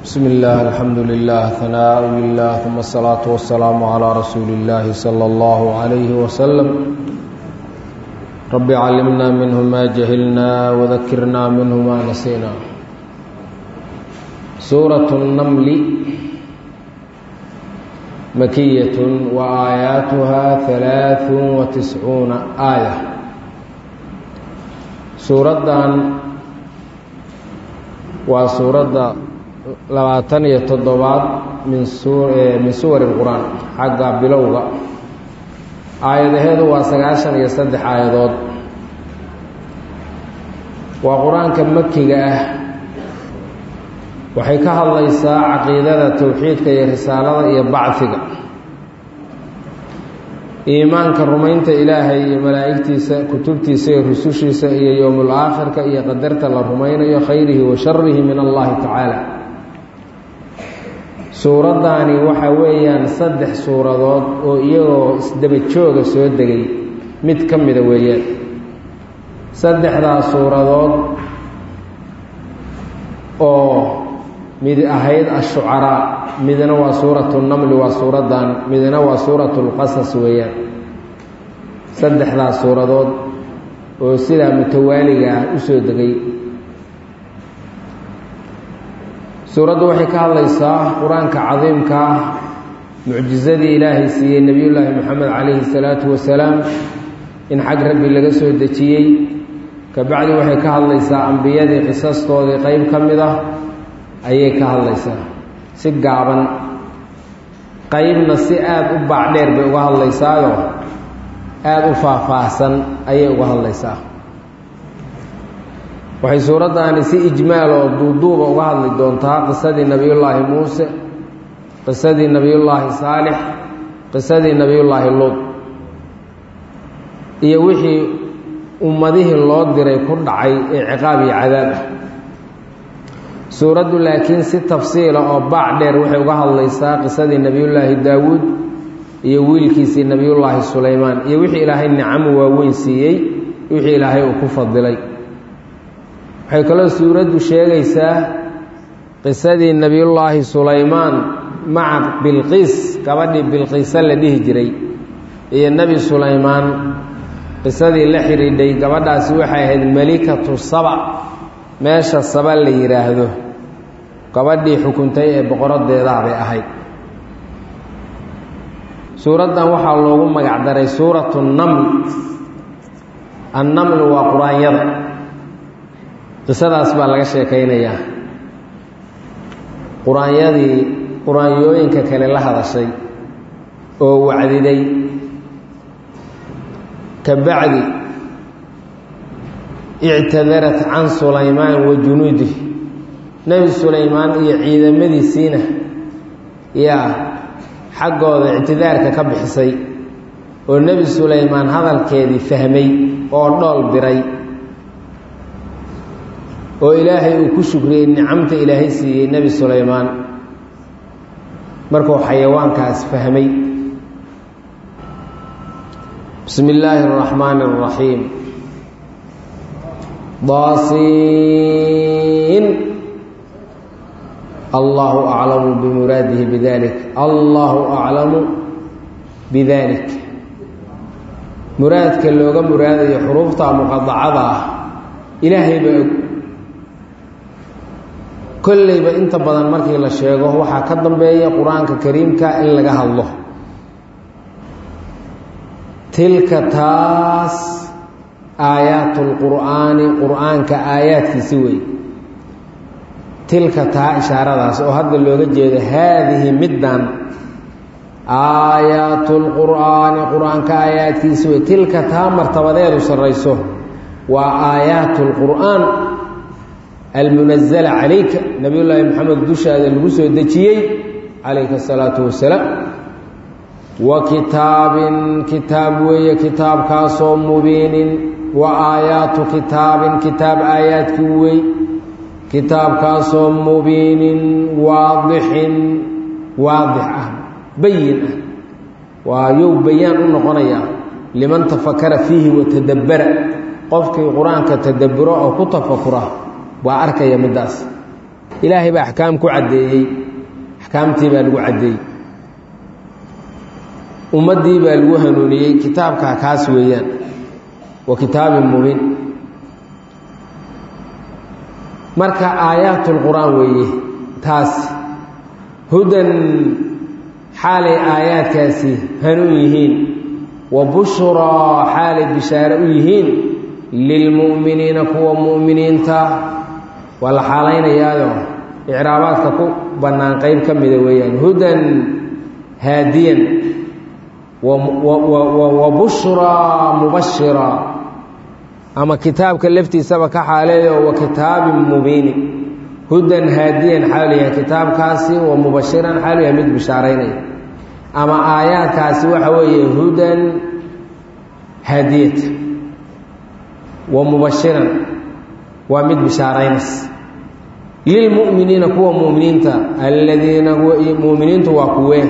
بسم الله الحمد لله ثناء لله ثم الصلاة والسلام على رسول الله صلى الله عليه وسلم رب علمنا منه ما جهلنا وذكرنا منه ما نسينا سورة النمل مكية وآياتها ثلاث وتسعون آية سورة وسورة labaatan iyo toddobaad min min suwari qur-aan xagga bilowga aayadaheedu waa sagaashan iyo saddex aayadood waa qur-aanka makiga ah waxay ka hadlaysaa caqiidada towxiidka iyo risaalada iyo bacfiga iimaanka rumaynta ilaahay iyo malaa'igtiisa kutubtiisa iyo rusushiisa iyo yowmul aakhirka iyo qadarta la rumaynayo khayrihi wa sharihi min allahi tacaala suuraddaani waxa weeyaan saddex suuradood oo iyagoo isdaba jooga soo degay mid ka mida weeyaan saddexdaas suuradood oo mid ahayd ashucaraa midna waa suuratu namli waa suuraddan midna waa suuratu lqasas weeyaan saddexdaas suuradood oo sidaa mutawaaliga ah u soo degay suuraddu waxay ka hadlaysaa qur-aanka cadiimka ah mucjizadii ilaahay siiyey nebiyullaahi moxamed calayhi salaatu wasalaam in xag rabbi laga soo dejiyey kabacdi waxay ka hadlaysaa ambiyadii qisastoodii qeyb ka mid ah ayay ka hadlaysaa si gaaban qeybna si aada u baacdheer bay uga hadlaysaayo aada u faahfaahsan ayay uga hadlaysaa waxay suuraddaani si ijmaal oo duuduuba uga hadli doontaa qisadii nebiyullaahi muuse qisadii nebiyullaahi saalix qisadii nebiyullaahi luud iyo wixii ummadihii loo diray ku dhacay ee ciqaab iyo cadaab ah suuraddu laakiin si tafsiila oo baac dheer waxay uga hadlaysaa qisadii nebiyullaahi daawuud iyo wiilkiisii nebiyullaahi sulaymaan iyo wixii ilaahay nicamo waaweyn siiyey wixii ilaahay uu ku fadilay waxay kaloo suuraddu sheegaysaa qisadii nebiyullaahi sulaymaan maca bilqiis gabadhii bilqiisa la dhihi jiray iyo nebi sulaymaan qisadii la xidhiidhay gabadhaasi waxay ahayd melikatu saba meesha saba la yidhaahdo gabadhii xukuntay ee boqoradeedaa bay ahayd suuraddan waxaa loogu magacdaray suuratu naml annaml waa qur-aanyada qisadaas baa laga sheekaynayaa qur-aanyadii qur-aanyooyinka kale la hadashay oo wacdiday ka bacdi ictadarat can sulaymaan wa junuudih nebi sulaymaan iyo ciidamadiisiina yaa xaggooda ictidaarka ka bixisay oo nebi sulaymaan hadalkeedii fahmay oo dhool diray oo ilaahay uu ku shukriyey nicamta ilaahay siiyey nebi sulaymaan markuu xayawaankaas fahmay bismi illaahi اraxmaani اraxiim daasiin allahu aclamu bimuraadihi bidalik allahu aclamu bidalik muraadka looga muraadayo xuruufta muqadacada ah ilaahay baa og kollayba inta badan markii la sheego waxaa ka dambeeya qur-aanka kariimka in laga hadlo tilka taas aayaatu lqur'aani qur-aanka aayaadkiisi wey tilka taa ishaaradaas oo hadda looga jeedo haadihi middan aayaatu lqur'aani qur-aanka aayaadkiisi wey tilka taa martabadeedu sarrayso waa aayaatu lqur'aan almunazala calayka nabiyullaahi moxamed dushaada lagu soo dejiyey calayka asalaatu wasalaam wa kitaabin kitaab weeye kitaabkaasoo mubiinin wa aayaatu kitaabin kitaab aayaadkii wey kitaabkaasoo mubiinin waadixin waadix ah bayin ah waa yow bayaan u noqonayaa liman tafakara fiihi watadabbara qofkii qur-aanka tadabburo oo ku tafakura waa arkaya middaas ilaahay baa axkaam ku caddeeyey axkaamtii baa lagu caddeeyey ummaddii baa lagu hanuuniyey kitaabkaa kaas weeyaan wa kitaabin mubiin marka aayaatulqur'aan weeye taas hudan xaalay aayaadkaasi hanuun yihiin wa bushraa xaalay bishaare u yihiin lilmu'miniina kuwa mu'miniinta waa la xaalaynayaado icraabaadka ku bannaan qayb ka mida weeyaan hudan haadiyan wa bushraa mubashira ama kitaabka laftiisaba ka xaaleeyo wa kitaabin mubiini hudan haadiyan xaalu yahay kitaabkaasi wa mubashiran xaalu yahay mid bishaaraynaya ama aayaadkaasi waxa weeye hudan haadiyata wa mubashiran waa mid bishaaraynaysa lilmu'miniina kuwa mu'miniinta aladiina mu'miniintu waa kuwee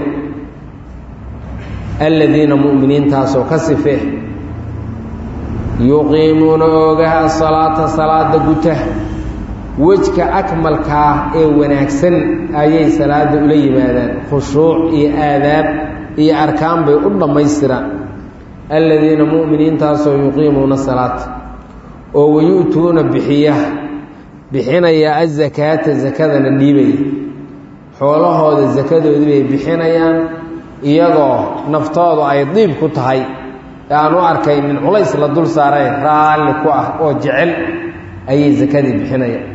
aladiina mu'miniintaasoo ka sifee yuqiimuuna oogaha asalaata salaada guta wejka akmalkaa ee wanaagsan ayay salaada ula yimaadaan khushuuc iyo aadaab iyo arkaan bay u dhammaystiraan aladiina mu'miniintaasoo yuqiimuuna salaata oo wayu'tuuna bixiya bixinaya azakaata sakadana dhiibaya xoolahooda sakadoodii bay bixinayaan iyagoo naftoodu ay diib ku tahay ee aan u arkaynin culays la dul saaray raalli ku ah oo jecel ayay sakadii bixinayaan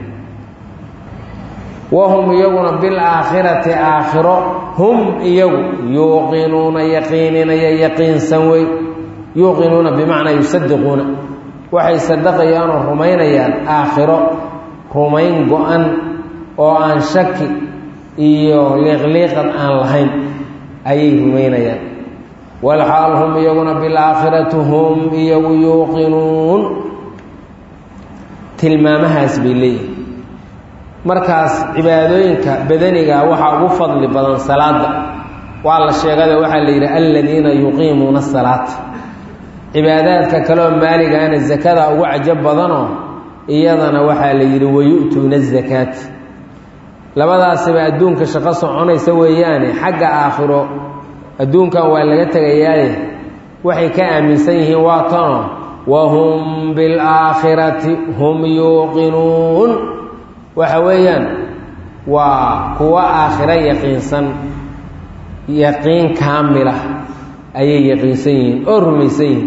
wahum iyaguna bilaakhirati aakhiro hum iyagu yuuqinuuna yaqiininaya yaqiinsan wey yuuqinuuna bimacnaa yusadiquuna waxay sadaqayaan oo rumaynayaan aakhiro rumayn go-an oo aan shaki iyo liiqliiqan aan lahayn ayay rumaynayaan walxaal hum iyaguna bilaakhirati hum iyagu yuuqinuun tilmaamahaas bay leeyihin markaas cibaadooyinka badaniga waxaa ugu fadli badan salaada waa la sheegado waxaa la yidhi aladiina yuqiimuuna salaata cibaadaadka kaleoo maaligaana zakada ugu cajab badanoo iyadana waxaa la yidhi wayu'tuuna azakaata labadaasiba adduunka shaqo soconaysa weeyaane xagga aakhiro adduunkan waa laga tegayaaye waxay ka aaminsan yihiin waa tano wahum bilaakhirati hum yuuqinuun waxa weeyaan waa kuwa aakhiro yaqiinsan yaqiin kaamila ayay yaqiinsan yihiin oo rumaysan yihiin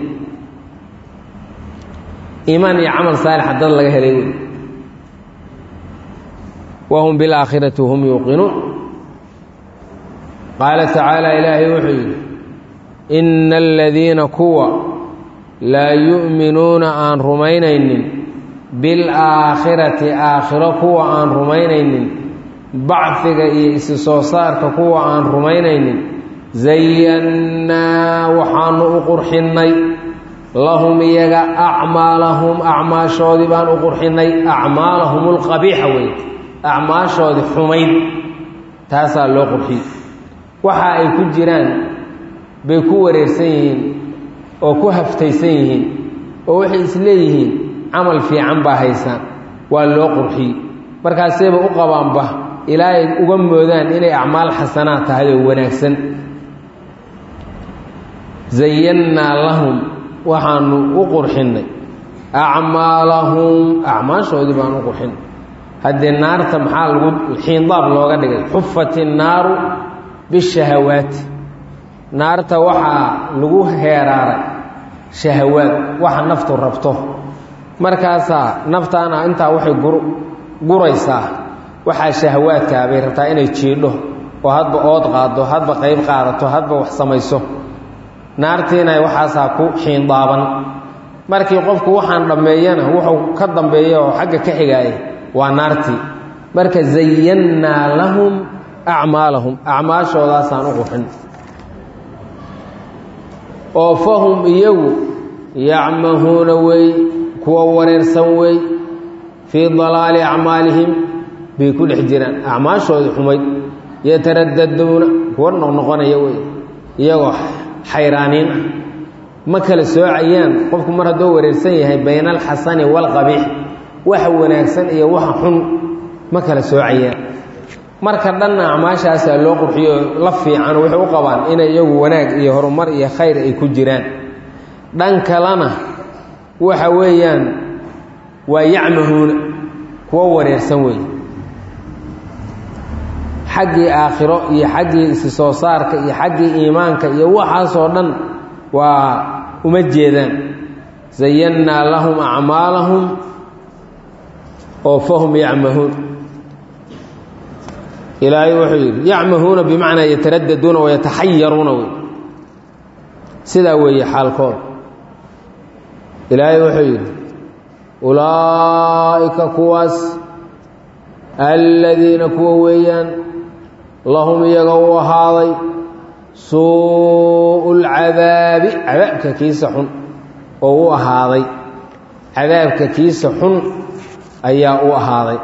iimaan iyo camal saalixa dad laga helay wey wahum bilaakhirati hum yuuqinuun qaala tacaala ilaahay wuxuu yidhi ina aladiina kuwa laa yu'minuuna aan rumaynaynin bilaakhirati aakhiro kuwa aan rumaynaynin bacfiga iyo isi soo saarka kuwa aan rumaynaynin zayannaa waxaanu u qurxinnay lahum iyaga acmaalahum acmaashoodii baan u qurxinnay acmaalahum alqabiixa wey acmaashoodii xumayd taasaa loo qurxiyey waxa ay ku jiraan bay ku wareersan yihiin oo ku haftaysan yihiin oo waxay isleeyihiin camal fiican baa haysaan waa loo qurxiyey markaasayba u qabaanba ilaa ay uga moodaan inay acmaal xasanaad tahay oo wanaagsan zayannaa lahum waxaanu u qurxinnay acmaalahum acmaashoodii baan u qurxinnay haddii naarta maxaa lagu xiindaab looga dhigay xufat innaaru bishahawaati naarta waxaa lagu heeraaray shahawaad waxa naftu rabto markaasaa naftaana intaa waxay guraysaa waxaa shahawaadkaa bay rabtaa inay jiidho oo hadba ood qaado hadba qayb qaadato hadba wax samayso naartiina waxaasaa ku xiindaaban markii qofku waxaan dhammeeyana wuxuu ka dambeeya oo xagga ka xigaaya waa naartii marka zayannaa lahum acmaalahum acmaashoodaasaan u qurxin oo fahum iyagu yacmahuuna wey kuwa wareersan wey fii dalaali acmaalihim bay ku dhex jiraan acmaashoodii xumayd yataraddaduuna kuwa noqnoqonaya wey iyagoo xayraaniin ah ma kala soocayaan qofku mar hadduu wareersan yahay bayna alxasani waalqabiix waxa wanaagsan iyo waxa xun ma kala soocayaan marka dhanna acmaashaasaa loo qurxiyo la fiican waxay u qabaan inay iyagu wanaag iyo horumar iyo khayr ay ku jiraan dhan kalena waxa weeyaan waa yacmahuuna kuwo wareersan weeye xaggii aakhiro iyo xaggii isi soo saarka iyo xaggii iimaanka iyo waxaasoo dhan waa uma jeedaan zayannaa lahum acmaalahum oo fahum yacmahuun ilaahay wuxuu yidhi yacmahuuna bimacnaa yataraddaduuna wayataxayaruuna wey sidaa weeye xaalkooda ilaahay wuxuu yidhi ulaa'ika kuwaas aladiina kuwa weeyaan lahum iyaga u ahaaday suu'u lcadaabi cadaabka kiisa xun oo u ahaaday cadaabka kiisa xun ayaa u ahaaday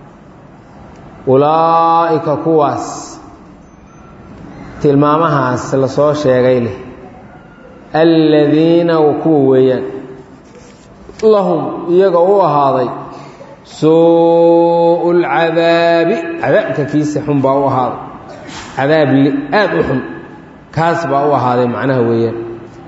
ulaa'ika kuwaas tilmaamahaas la soo sheegay leh aladiina kuwa weeyaan lahum iyaga u ahaaday suu'u lcadaabi cadaabka kiisa xun baa u ahaaday cadaab aad u xun kaas baa u ahaaday macnaha weeyaan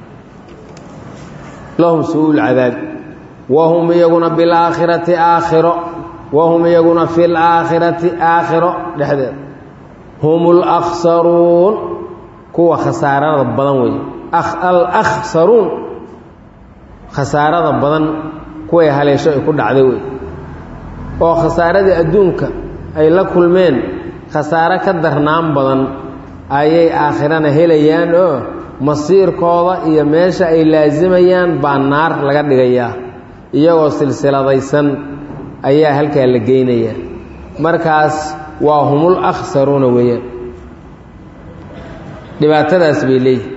lahum suu'u lcadaabi wahum iyaguna bilaakhirati aakhiro wahum iyaguna fi laakhirati aakhiro dhexdeeda hum alakhsaruun kuwa khasaarada badan weeye alakhsaruun khasaarada badan kuway haleesho ay ku dhacday wey oo khasaaradii adduunka ay la kulmeen khasaare ka darnaan badan ayay aakhirana helayaan oo masiirkooda iyo meesha ay laasimayaan baa naar laga dhigayaa iyagoo silsiladaysan ayaa halkaa la geynayaa markaas waa humul akhsaruuna weeyaan dhibaatadaas bay leeyihin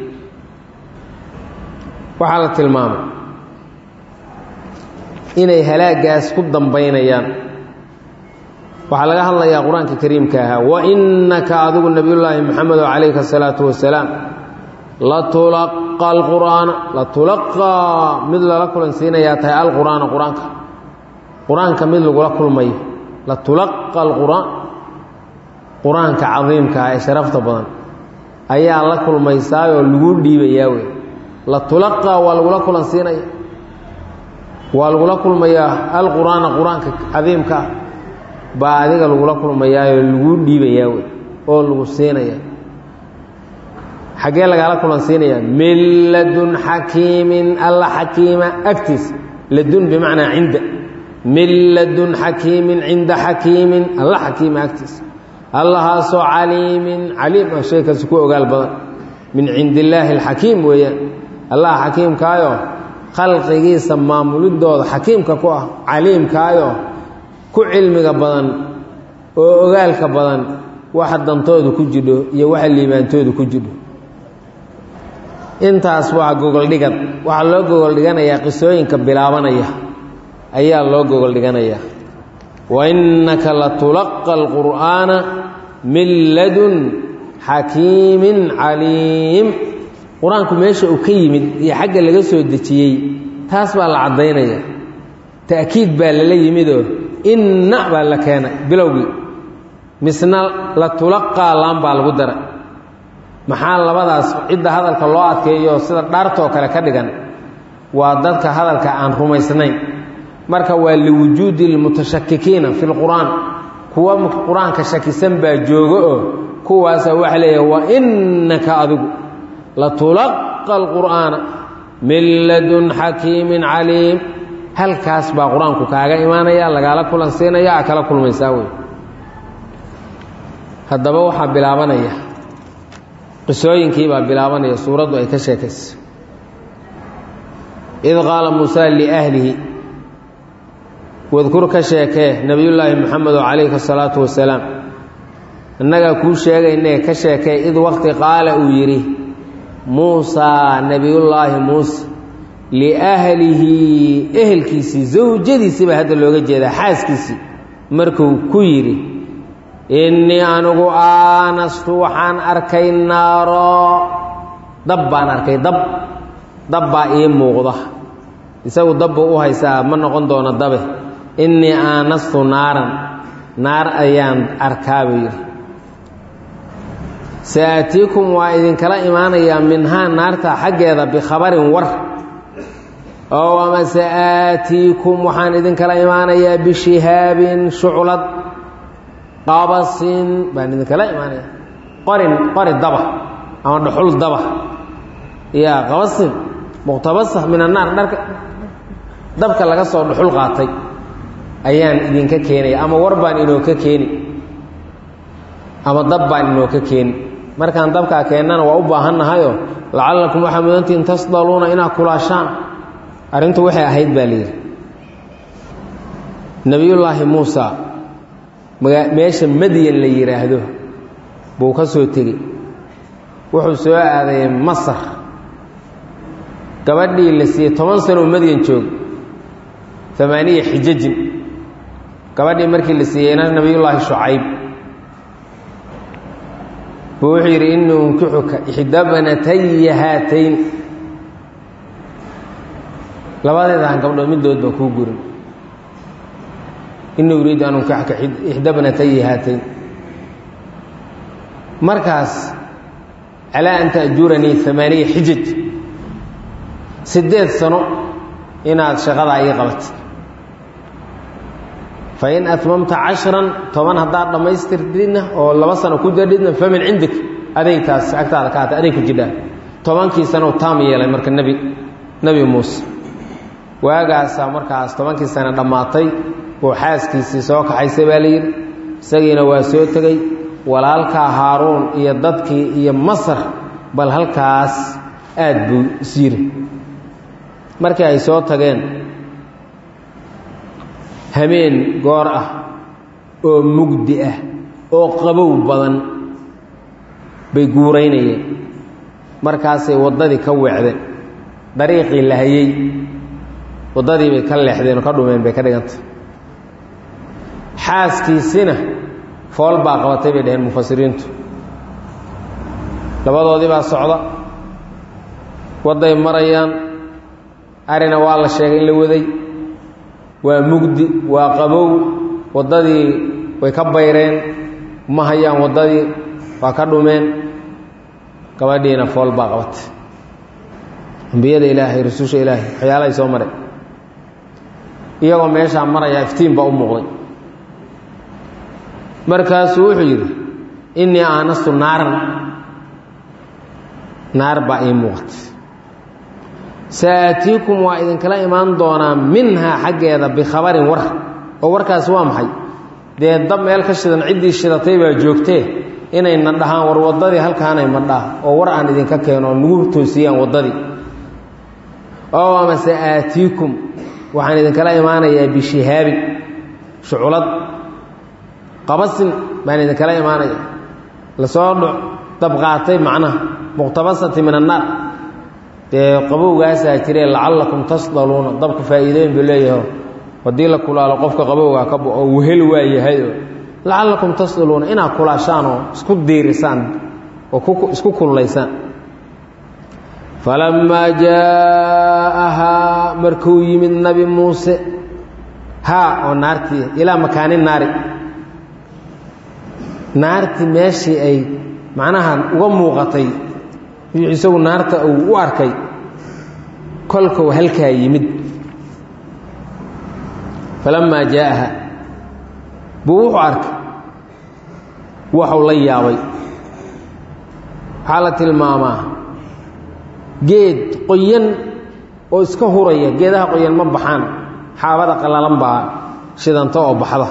waxaa la tilmaamay inay halaagaas ku dambaynayaan waxaa laga hadlayaa qur-aanka kariimka ahaa wa innaka adigu nebiyullaahi moxamedo calayka asalaatu wasalaam latulaqa alqur'aana latulaqaa mid lala kulansiinayaa tahay alqur'aana qur-aanka qur-aanka mid lagula kulmayo latulaqa alqur'aan qur-aanka cadiimka ah ee sharafta badan ayaa la kulmaysaayoo lagu dhiibayaa wey latulaqaa waa lagula kulansiinaya waa lagula kulmayaa alqur'aana qur-aanka cadiimka ah baa adiga lagula kulmayaayoo lagu dhiibayaa wey oo lagu siinaya xaggee lagaala kulansiinayaa min ladun xakiimin alla xakiima agtiisa ladun bimacnaa cinda min ladun xakiimin cinda xakiimin alla xakiima agtiisa allahaasoo caliimin caliim ah shay kasi ku ogaal badan min cindi illaahi alxakiim weeyaan allah xakiimkaayo khalqigiisa maamulidooda xakiimka ku ah caliimkaayo ku cilmiga badan oo ogaalka badan waxa dantooda ku jidho iyo waxa liibaantooda ku jidho intaas waa gogoldhigad waxaa loo gogoldhiganayaa qisooyinka bilaabanaya ayaa loo gogoldhiganayaa wa innaka latulaqa alqur'aana min ladun xakiimin caliim qur-aanku meesha uu ka yimid iyo xagga laga soo dejiyey taas baa la caddaynaya ta'kiid baa lala yimidoo inna baa la keenay bilowgii misna latulaqaa laan baa lagu daray maxaa labadaas cidda hadalka loo adkeeyo sida dhaartoo kale ka dhigan waa dadka hadalka aan rumaysnayn marka waa liwujuudi lmutashakikiina fi lqur'aan kuwa qur-aanka shakisan baa jooga oo kuwaasa waxa leeyahay wa innaka adigu latulaqa alqur'aana min ladun xakiimin caliim halkaas baa qur-aanku kaaga imaanaya lagaala kulan siinaya a kala kulmaysaa wey haddaba waxaa bilaabanaya qisooyinkii baa bilaabanaya suuraddu ay ka sheekaysa id qaala muusaa liahlihi wadkur ka sheekee nebiyullaahi moxamedo calayhi asalaatu wasalaam innagaa kuu sheegaynee ka sheekee id waqti qaala uu yidhi muusaa nebiyullaahi muuse liahlihi ehelkiisii zawjadiisii baa hadda looga jeedaa xaaskiisii markuu ku yidhi innii anigu aanastu waxaan arkay naaro dab baan arkay dab dab baa ii muuqda isagu dabbuu u haysaa ma noqon doono dabe innii aanastu naaran naar ayaan arkaa buu yidhi sa'aatiikum waa idinkala imaanayaa minhaa naarta xaggeeda bikhabarin war oo ama sa'aatiikum waxaan idinkala imaanayaa bishihaabin shuclad qabasin baan idinkala imaanaya qorin qori daba ama dhuxul daba ya qabasin muqtabasa min annaar dharka dabka laga soo dhuxul qaatay ayaan idinka keenaya ama war baan inooka keeni ama dab baan inooka keeni markaan dabkaa keennana waa u baahannahayo lacallakum waxaa mudantihin tasdaluuna inaad kulaashaan arrintu waxay ahayd baa layidhi nebiyullaahi muusa meesha madyan la yidhaahdo buu ka soo tegey wuxuu soo aadayay masar gabadhii la siiyey toban sanoo madyan joog amaaniya xijajin gabadhii markii la siiyeyna nebiyullaahi shucayb buu wuxuu yidhi inii unkixuka ixda banataya haatayn labadeedahan gabdhood middood baa kuu gurin inii uriidu an unkixuka ixda banataya haatayn markaas calaa an ta'juranii amaaniya xijaj siddeed sano inaad shaqadaa ii qabatid fain atmamta cashran toban haddaad dhammaystirtidna oo laba sano ku dadhidna famin cindik aday taas agtaada ka hata aday ku jidhaa tobankii sanow taam yeelay marka nebi nebi muuse waagaasaa markaas tobankii sano dhammaatay uu xaaskiisii soo kaxaysay baa layidhi isagiina waa soo tegey walaalkaa haaruun iyo dadkii iyo masar bal halkaas aad buu is yiri markii ay soo tageen hameen goor ah oo mugdi ah oo qabow badan bay guuraynayeen markaasay waddadii ka weecdeen dariiqii la hayey waddadii bay ka leexdeen oo ka dhumeen bay ka dhigantay xaaskiisina fool baa qabatay bay dhaheen mufasiriintu labadoodii baa socda wadday marayaan arina waa la sheegay in la waday waa mugdi waa qabow waddadii way ka bayreen ma hayaan waddadii waa ka dhumeen gabadhiina fool baa qabatay ambiyada ilaahay rususha ilaahay waxyaalahay soo maray iyagoo meeshaa marayaa iftiin baa u muuqday markaasuu wuxuu yidhi innii aanastu naaran naar baa ii muuqatay sa'aatiikum waa idinkala imaan doonaa minhaa xaggeeda bikhabarin war oo warkaasi waa maxay dee dab meel ka shidan ciddii shidatay baa joogtee inayna dhahaan war waddadii halkaanay madhaa oo war aan idinka keeno oo nagu toosiyaan waddadii oo ama sa'aatiikum waxaan idinkala imaanayaa bishihaabin shuculad qabasin baan idinkala imaanaya lasoo dabqaatay macnaha muqtabasati min annaar dee qabowgaasaa jiree lacallakum tasdaluuna dabka faa'iidooyin buu leeyaho haddii la kulaalo qofka qabowgaa ka oo wehel waa yahayoo lacallakum tasdaluuna inaad kulaashaan oo isku diirisaan oo isku kullaysaan falammaa jaa'ahaa markuu yimid nabi muuse haa oo naartii ilaa makaani naari naartii meeshii ay macnaha uga muuqatay isagu naarta uu u arkay kolkou halkaa yimid falammaa jaa'aha buu wuxuu arkay waxuu la yaabay waxaa la tilmaamaa geed qoyan oo iska huraya geedaha qoyan ma baxaan xaabada qallalan baa shidanta oo baxda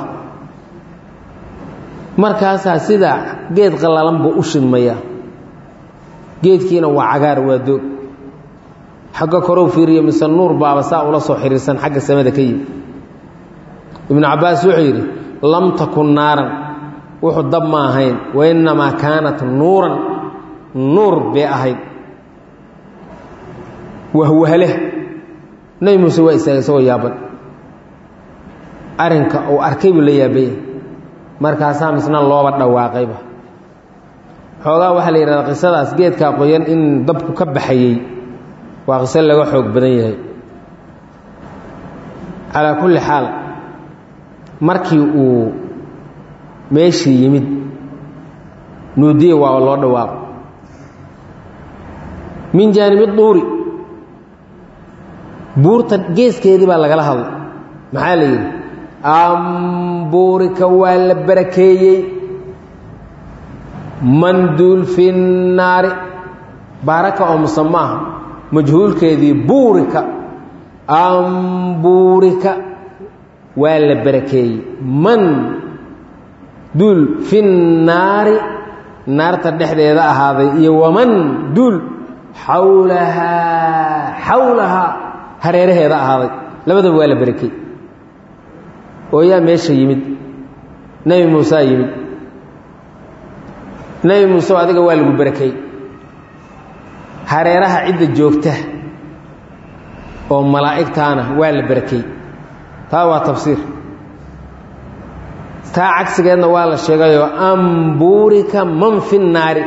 markaasaa sidaa geed qallalan buu u shidmaya geedkiina waa cagaar waa doog xagga korow fiiriyo mise nuur baaba saa ula soo xiriirsan xagga samada ka yimi ibnu cabbaas wuxuu yidhi lam takun naaran wuxuu dab ma ahayn wa innamaa kaanat nuuran nuur bay ahayd wahwahleh nebi muuse waa istaagay isagoo yaaban arrinka uu arkay buu la yaabanya markaasaa misna looba dhawaaqayba xoogaa waxaa la yidhahdaa qisadaas geedkaa qoyan in dabku ka baxayey waa qiso laga xoog badan yahay calaa kulli xaal markii uu meeshii yimid nuudiya waaba loo dhawaaqo min jaanibi duuri buurta geeskeedii baa lagala hadlay maxaa la yidhi ambuurika waa la barakeeyey manduul fi naari baaraka oo musama ah majhuulkeedii buurika ambuurika waa la barakeeyey man duul fi naari naarta dhexdeeda ahaaday iyo waman duul xawlahaa xawlahaa hareeraheeda ahaaday labadaba waa la barakeey oo yaa meesha yimid nebi muusaa yimid nebi muuse adiga waa lagu barakeey hareeraha cidda joogta oo malaa'igtaana waa la barakeey taa waa tafsiir taa cagsigeedna waa la sheegayoo ambuurika man fi naari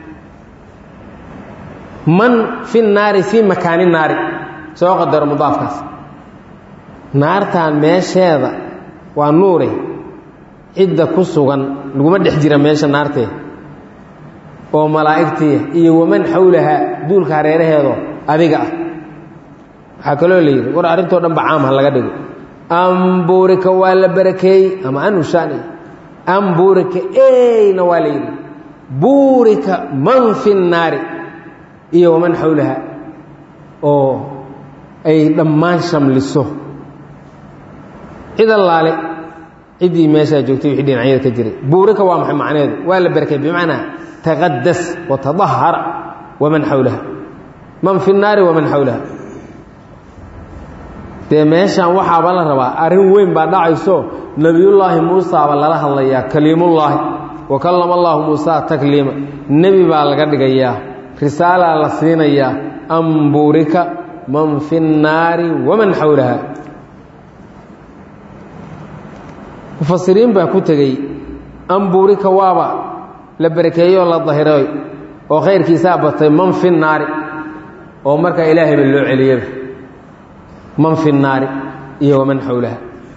man fi naari fii makaani naari soo qadaro mudaafkaas naartan meesheeda waa nuure cidda ku sugan laguma dhex jira meesha naartee oo malaa'igtiia iyo waman xawlahaa duulka hareeraheedo adiga ah waxaa kaloo la yidhi war arrintoo dhan ba caam ha laga dhigo ambuurika waa la barakeeyey ama anushaani ambuurika eyna waa la yidhi buurika man fi naari iyo waman xawlaha oo ay dhammaan shamliso cid allaale ciddii meeshaa joogtay wixii dhinacyada ka jiray buurika waa maxay macneedu waa la barakeey bimacnaa taqadas watadahar waman xawlaha man fi naari waman xawlaha dee meeshaan waxaaba la rabaa arrin weyn baa dhacayso nebiyullaahi muusaaba lala hadlayaa kaliimullaahi wa kallama allaahu muusaa takliima nebi baa laga dhigayaa risaalaa la siinayaa ambuurika man fi nnaari waman xawlaha mufasiriin baa ku tegey ambuurika waaba la barakeeyey oo la dahiray oo khayrkiisaa batay man fi naari oo markaa ilaahayba loo celiyaba man fi naari iyo waman xawlaha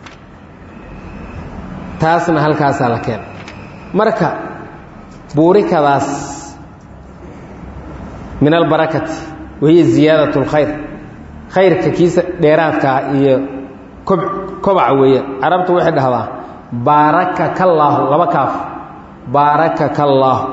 taasna halkaasaa la keena marka buurikadaas min albarakati wahiya ziyaadat اlkhayr khayrka kiisa dheeraadkaa iyo kob kobaca weeye carabtu waxay dhahdaa baaraka kallaahu laba kaaf baaraka kallaahu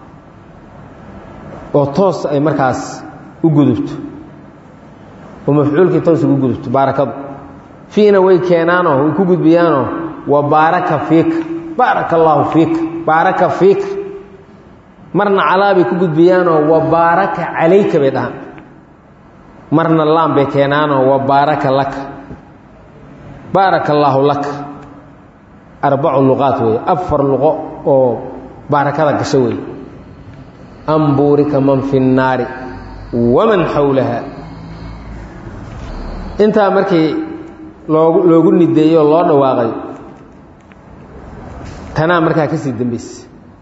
oo toos ay markaas u gudubto oo mafcuulkii toos ugu gudubto baarakadu fiina way keenaanoo way ku gudbiyaanoo wa baaraka fiika baaraka allaahu fiika baaraka fiika marna calaa bay ku gudbiyaanoo wa baaraka calayka bay dhahaan marna laan bay keenaanoo wa baaraka laka baaraka allaahu laka arbacu luqaat weeye afar luqo oo baarakada gasho weeye ambuurika man fi nnaari waman xawlaha intaa markii loogu loogu nideeyey oo loo dhawaaqay tanaa markaa ka sii dambaysa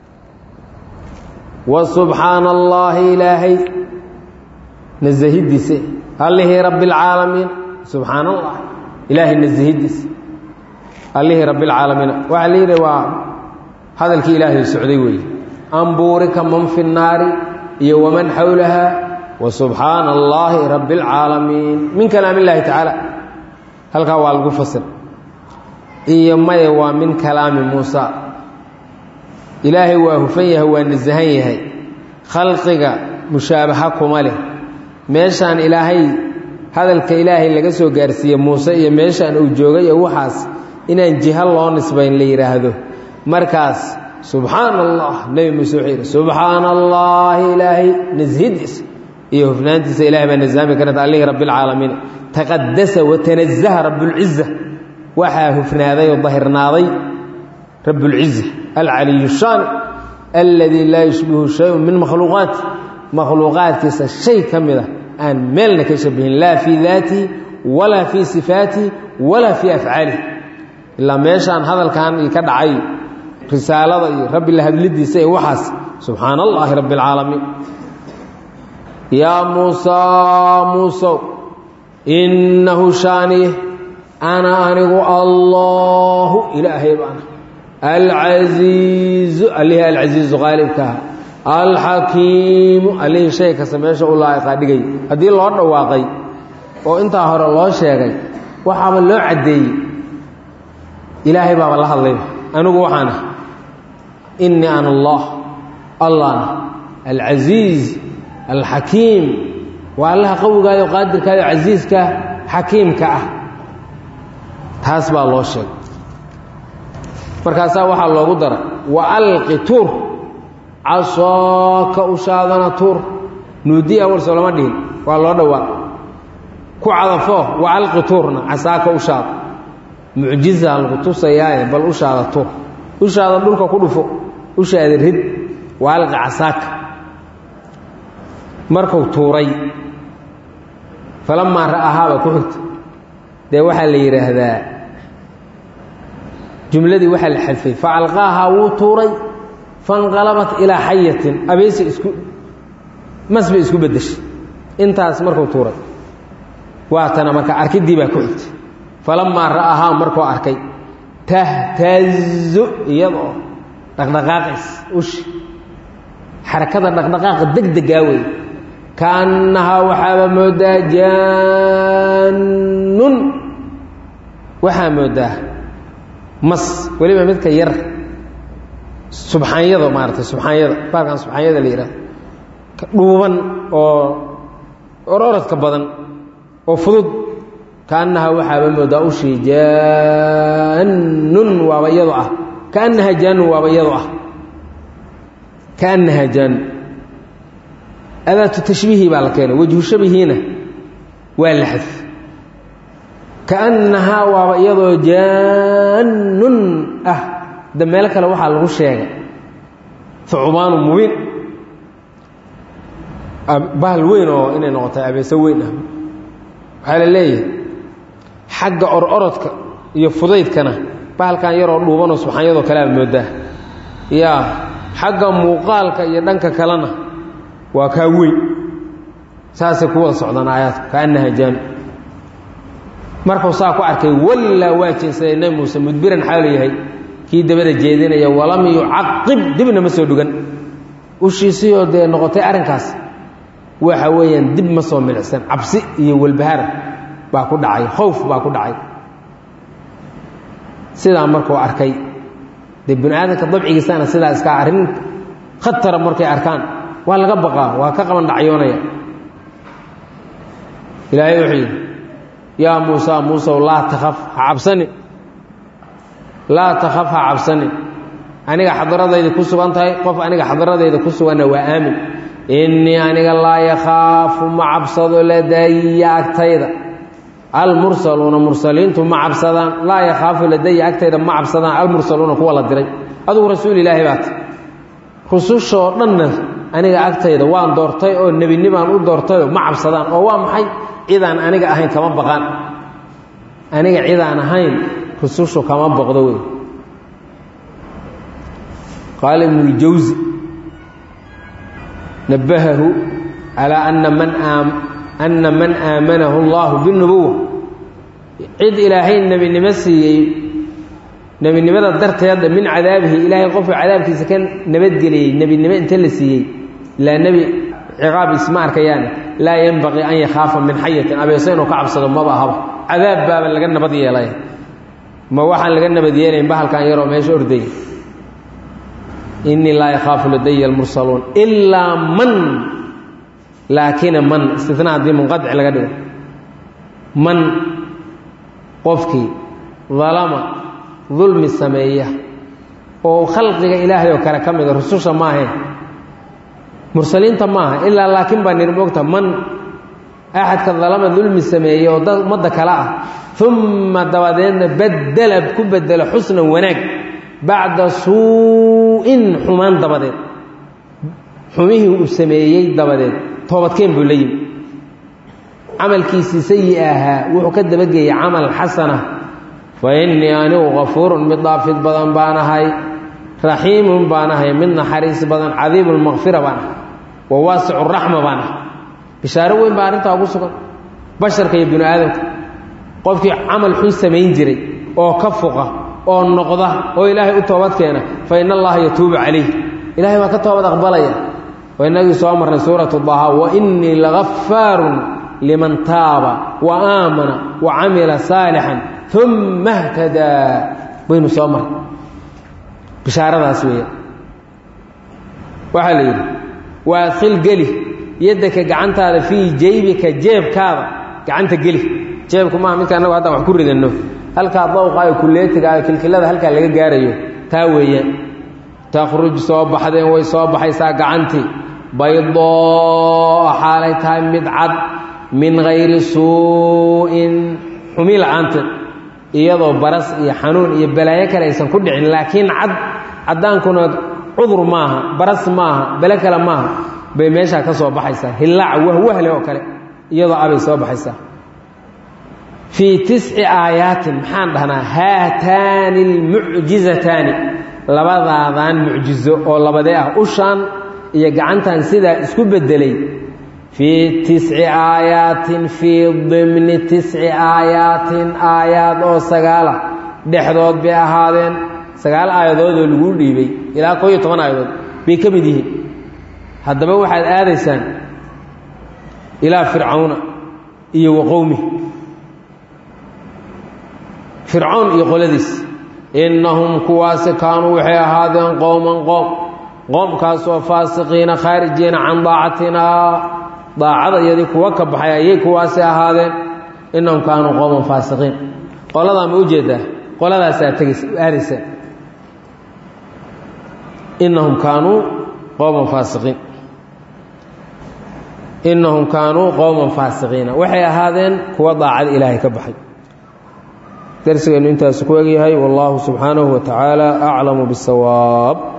wa subxaana allaahi ilaahay nasahidiise allihii rabbi اlcaalamiin subxaana allah ilaahay nasahidiise allihii rabbi اlcaalamiina waxaa la yidhi waa hadalkii ilaahay socday weeye ambuurika man fi nnaari iyo waman xawlaha wa subxaana allaahi rabbi اlcaalamiin min kalaam illaahi tacaala halkaa waa lagu fasir iyo maya waa min kalaami muusa ilaahay waa hufan yahay waa nasahan yahay khalqiga mushaabaha kuma leh meeshaan ilaahay hadalka ilaahay laga soo gaarsiiye muuse iyo meeshaan uu joogay iyo waxaas inaan jiho loo nisbayn la yidhaahdo markaas subxaana allah nebi muuse wuxuu yidhi subxaana allaahi ilaahay nashidiisa iyo hufnaantiisa ilahay baa nasaami karanta allihii rabbi اlcaalamiin taqadasa watanazaha rabbulciza waxaa hufnaaday oo dahirnaaday rabbulciza alcaliyu shaani alladii laa yushbihu shayun min makhluuqaati makhluuqaadkiisa shay ka mida aan meelna ka shabihin laa fii daatihi walaa fii sifaatihi walaa fii afcaalihi ilaa meeshaan hadalkan io ka dhacay risaalada iyo rabbi la hadlidiisa iyo waxaas subxaana allaahi rabbi اlcaalamiin yaa muusaa muusow innahu shaaniye ana anigu allaahu ilaahay baana alcasiizu allihii alcasiizu qaalibkaa alxakiimu allihii shay kasta meesha u laa'iqaa dhigay haddii loo dhawaaqay oo intaa hore loo sheegay waxaaba loo caddeeyey ilaahay baaba la hadlayba anigu waxaan ah innii ana allah allahna alcasiiz alxakiim waa allaha qawigaayo qaadirkaayo casiiska xakiimka ah taas baa loo sheegay markaasaa waxaa loogu dara wa alqi tuur casooka ushaadana tuur nuudiya warso lama dhihin waa loo dhawaaq ku cadafo wa alqi tuurna casaaka ushaada mucjiza lagu tusayaaye bal ushaada tuur ushaada dhulka ku dhufo ushaada rid wa alqi casaaka markuu tuuray falamaa ra'ahaaba ku xigta dee waxaa la yidhaahdaa jumladii waxaa la xadfay facalqaahaa wuu tuuray fanqalabat ilaa xayatin abeesi isku mas bay isku beddeshay intaas markuu tuuray waatana marka arkidii baa ku xigtay falamaa ra'ahaa markuu arkay tahtazu iyadoo dhaqdhaqaaqays ushi xarakada dhaqdhaqaaqa degdegaa wey kaannahaa waxaaba moodaa jaannun waxaa moodaa mas weliba midka yar subxaanyada maarata subxaanyada baalkan subxaanyada la yidhahdo dhuuban oo ororodka badan oo fudud kaannahaa waxaaba moodaa ushii jaannun waaba iyado ah kaannahaa jaannun waaba iyado ah kaannahaa jaannun adaatu tashbiihi baa la keenay wejhu shabihiina waa la xadf kaannahaa waaba iyadoo jaannun ah da meelo kale waxaa lagu sheegay hucubaanu mubiin bahal weyn oo inay noqotay abeeso weyn ah waxaa la leeyahay xagga or-orodka iyo fudaydkana bahalkan yaroo dhuubanoo subxaanyadoo kalea moodaa yaa xagga muuqaalka iyo dhanka kalena waa kaa weyn saasay ku wada socdaan aayaadku kaannaha jaanu markuu saa ku arkay wallaa waa jeensaday nebi muuse mudbiran xaalu yahay kii dabada jeedinaya walam yucaqib dibna ma soo dhugan ushiisiyoo dee noqotay arrinkaas waxa weeyaan dib ma soo milicsan cabsi iyo walbahaar baa ku dhacay khowf baa ku dhacay sidaa markuu arkay dee bini aadamka dabcigiisana sidaa iskaa arrin khatara markay arkaan waa laga baqaa waa ka qaban dhacyoonaya ilaahay wuxuu yidhi yaa muusa muusow laa takhaf ha cabsanin laa takhaf ha cabsanin aniga xadaradayda ku sugan tahay qof aniga xadaradayda ku suganna waa aamin innii aniga laa yakhaafu ma cabsado ladaya agtayda almursaluuna mursaliintu ma cabsadaan laa yakhaafu ladaya agtayda ma cabsadaan almursaluuna kuwa la diray adugu rasuul ilaahi baata rusushoo dhanna aniga agtayda waan doortay oo nebinimaan u doortayoo ma cabsadaan oo waa maxay cidaan aniga ahayn kama baqaan aniga cidaan ahayn rusushu kama boqdo wey qaala ibnuljawsi nabahahu calaa ana man ana man aamanahu allahu binubuwa cid ilaahay nebinimo siiyey nebinimada darteeda min cadaabihi ilaahay qofka cadaabkiisa ka nabadgeliyey nebinimo inta la siiyey ilaa nebi ciqaab isma arkayaane laa yenbaqii an yakhaafa min xayatin abeeso inuu ka cabsado maba ahaba cadaab baaba laga nabad yeelay ma waxaan laga nabad yeelayn bahalkan yaroo meesha ordaya innii laa yakhaafu ladaya almursaluun ilaa man laakina man istinaa haddii munqadic laga dhigo man qofkii dalama dulmi sameeya oo khalqiga ilaahay oo kale ka mida rususha maahayn mursaliinta maaha ilaa laakiin baa nir moogta man axadka dalama dulmi sameeya oo dad ummadda kale ah uma dabadeedna badela ku bedelo xusnan wanaag bacda suu-in xumaan dabadeed xumihii uu sameeyey dabadeed toobadkeen buu la yimi camalkiisii sayi ahaa wuxuu ka dabageeyey camal xasana fa innii anigu kafuurun mid dhaafid badan baan ahay raxiimun baan ahay mid naxariis badan cadiibulmakfira baan ahay wa waasicu raxma baan ahay bishaaro weyn baa arrintaa ugu sugan basharka iyo binu aadamka qofkii camal xun samayn jiray oo ka fuqa oo noqda oo ilaahay u toobad keena fa in allaha yatuubu calayh ilahay baa ka toobad aqbalaya waa inagii soo marnay suuratu daha wa innii lagafaarun liman taaba wa aamana wa camila saalixan uma htadaa baynu soo marnay bishaaradaas weeya waxaa la yidhi waa adkhil geli yaddaka gacantaada fii jaybika jeebkaada gacanta geli jeebku maaha midka annagu haddaan wax ku ridanno halkaa dawqaayo kulleetigaayo kilkilada halkaa laga gaarayo taa weeyaan takhruj soo baxdeen way soo baxaysaa gacantii baydoo xaalay tahay mid cad min hayri suu'in xumi la-aanteed iyadoo baras iyo xanuun iyo balaayo kale aysan ku dhicin laakiin cad caddaankuna cudur maaha baras maaha bele kale maaha bay meeshaa ka soo baxaysaa hillaac wahwahle oo kale iyadoo abay soo baxaysaa fii tisci aayaatin maxaan dhahnaa haataani almucjizataani labadaadan mucjizo oo labadee ah ushaan iyo gacantan sidaa isku beddelay fii tisci aayaatin fii dimni tisci aayaatin aayaad oo sagaala dhexdood bay ahaadeen sagaal aayadoodoo laguu dhiibay ilaa koo iyo toban aayadood bay ka mid yihiin haddaba waxaad aadaysaan ilaa fircawna iyo wa qowmi fircown iyo qoladiis innahum kuwaasi kaanuu waxay ahaadeen qowman qoom qoomkaasoo faasiqiina khaarijiina can daacatinaa daacada iyadii kuwa ka baxay ayay kuwaasi ahaadeen innahum kaanuu qowman faasiqiin qoladaa ma ujeedaa qoladaasaa tegays aadaysaan innahum kaanuu qowman faasiqiin innahum kaanuu qowman faasiqiina waxay ahaadeen kuwa daacada ilaahay ka baxay darsigeennu intaasu ku egyahay wallaahu subxaanahu wa tacaala aclamu bisawaab